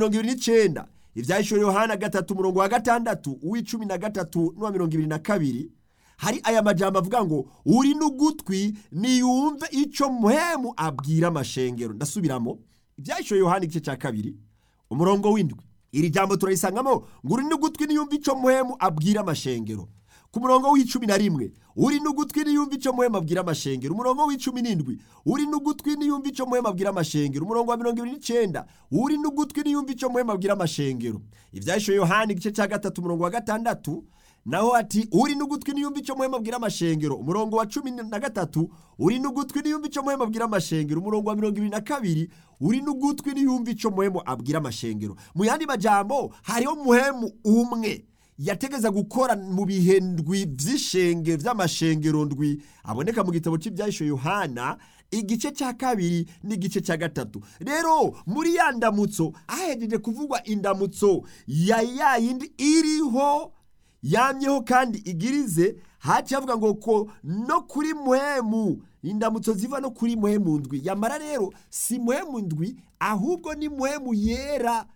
mirongo ibiri n'icenda ivyahishura yohana gatatu umurongo wa gatandatu uw'icumi na gatatu n'uwa mirongo ibiri na kabiri hari aya majambo avuga ngo uri n'ugutwi niyumve ico muhemu abwira amashengero ndasubiramo ivyahishura yohana igice ca kabiri umurongo w'indwi iri jambo turarisangamo ngo uri n'ugutwi niyumve ico muhemu abwira amashengero ku murongo w'icumi na rimwe uri n'ugutwi niyumva ico muhema abwira amashengero umurongo w'icumi n'indwi uri n'ugutwi niyumva ico muhema abwira amashengero umurongo wa mirongo ibiri n'icenda uri n'ugutwi niyumva ico muhema abwira amashengero ivyahishuwe yohana igice ca gatatu umurongo wa gatandatu naho ati uri n'ugutwi niyumva ico muhema abwira amashengero umurongo wa cumi na gatatu uri n'ugutwi niyumva ico muhema abwira amashengero umurongo wa mirongo ibiri na kabiri uri n'ugutwi niyumva ico muhemu abwira amashengero mu yandi majambo hariho muhemu umwe yategeza gukora mu bihe ndwi vy'ishenge vy'amashengero ndwi aboneka mu gitabo c'ivyahisho yohana igice ca kabiri n'igice ca gatatu rero muri ya ndamutso ahejeje kuvugwa indamutso ya ya yindi iriho yamyeho kandi igirize haciye avuga ngo ko no kuri muhemu indamutso ziva no kuri muhemu ndwi yamara rero si muhemu ndwi ahubwo ni muhemu yera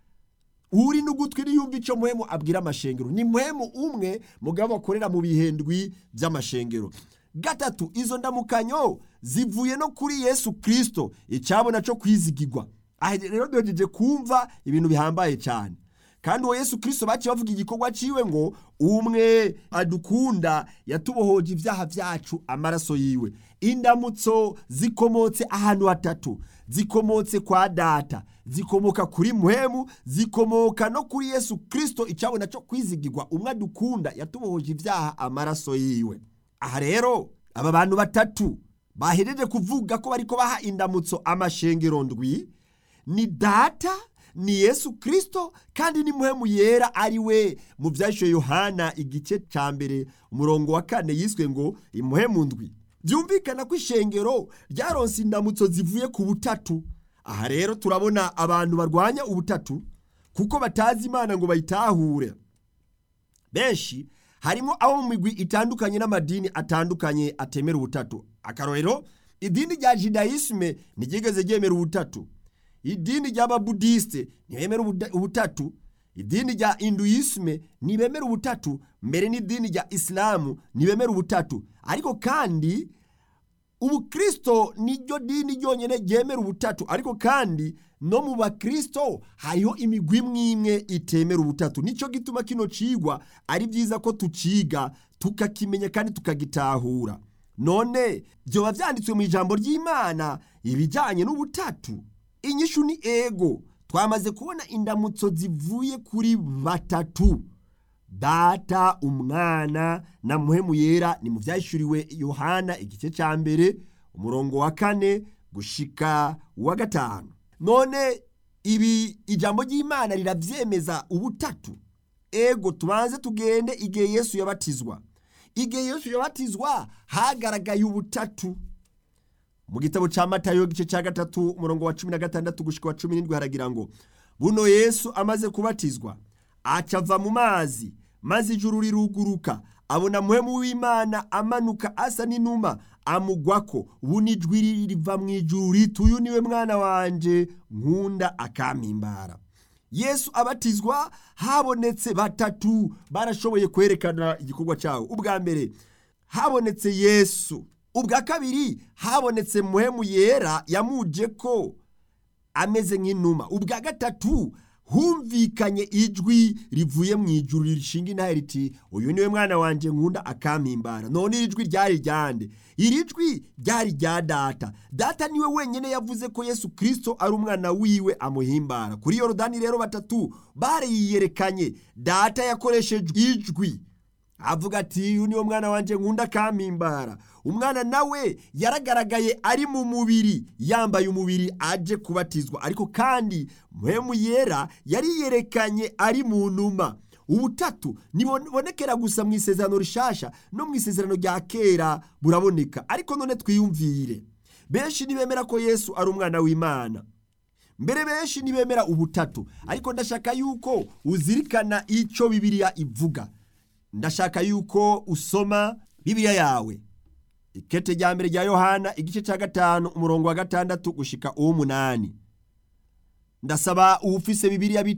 uri n'ugutwi niyumva ico muhemu abwira amashengero ni muhemu umwe mugabo akorera mu bihendwi vy'amashengero gatatu izo ndamukanyo zivuye no kuri yesu kristo icabona co kwizigirwa aha rero duhejeje kumva ibintu bihambaye cyane kandi uwo yesu kristo baciye bavuga igikorwa ciwe ngo umwe adukunda yatubohoje ivyaha vyacu amaraso yiwe indamutso zikomotse ahantu hatatu zikomotse kwa data zikomoka kuri muhemu zikomoka no kuri yesu kristo icabona co kwizigirwa umwe adukunda yatubohoje ivyaha amaraso yiwe aha rero aba bantu batatu bahejeje kuvuga ko bariko baha indamutso amashengero ndwi ni data ni yesu kristo kandi ni muhemu yera ari we mu vyashoye yohana igice ca mbere umurongo wa kane yiswe ngo imuhemu ndwi byumvikana ko ishengero ryaronse indamutso zivuye ku butatu aha rero turabona abantu barwanya ubutatu kuko batazi imana ngo bayitahure benshi harimo abo mu migwi itandukanye n'amadini atandukanye atemera ubutatu akarorero idini rya judayisme ntiryigeze ryemera ubutatu idini ry'ababudisite ntibemera ubutatu idini rya induyisme ntibemera ubutatu mbere n'idini rya isilamu ntibemera ubutatu ariko kandi ubukristo niryo dini ryonyine ryemera ubutatu ariko kandi no mu bakristo hariho imigwi imwe imwe itemera ubutatu nicyo gituma kino cigwa ari byiza ko tuciga tukakimenya kandi tukagitahura none byoba byanditswe mu ijambo ry'imana ibijyanye n'ubutatu inyishu ni ego twamaze kubona indamutso zivuye kuri batatu data umwana na muhemu yera ni mu byahishuriwe yohana igice cya mbere umurongo wa kane gushika uwa gatanu none ibi ijambo ry'imana rirabyemeza ubutatu ego tubanze tugende igihe yesu yabatizwa igihe yesu yabatizwa hagaragaye ubutatu mu gitabo cya matayo igice cya gatatu umurongo wa cumi na gatandatu gushika wa cumi n'indwi haragira ngo buno yesu amaze kubatizwa acava mu mazi maze ijuru riruguruka abona muhemu w'imana amanuka asa n'inuma amugwako buno ijwi riva mu ijuru riti uyu niwe mwana wanje nkunda akampimbara yesu abatizwa habonetse batatu barashoboye kwerekana igikorwa cyawo ubwa mbere habonetse yesu ubwa kabiri habonetse muhemu yera yamuje ko ameze nk'inuma ubwa gatatu humvikanye ijwi rivuye mu ijuru rishinga intare riti uyu niwe mwana wanjye nkunda akampimbara none iri jwi ryari ryande iri jwi ryari rya data data niwe wenyine yavuze ko yesu kirisito ari umwana wiwe amuhimbara kuri yorodani rero batatu bariyerekanye data yakoresheje ijwi avuga ati uyu niwo mwana wanjye nkunda akampimbara umwana nawe yaragaragaye ari mu mubiri yambaye umubiri aje kubatizwa ariko kandi muhemu yera yariyerekanye ari mu numa ubutatu ntibonekera gusa mu isezerano rishasha no mu isezerano rya kera buraboneka ariko none twiyumvire benshi ntibemera ko yesu ari umwana w'imana mbere benshi ntibemera ubutatu ariko ndashaka yuko uzirikana icyo bibiliya ivuga ndashaka yuko usoma bibiliya yawe ikete rya mbere rya yohana igice cya gatanu umurongo wa gatandatu gushika uw'umunani ndasaba uwufise bibiliya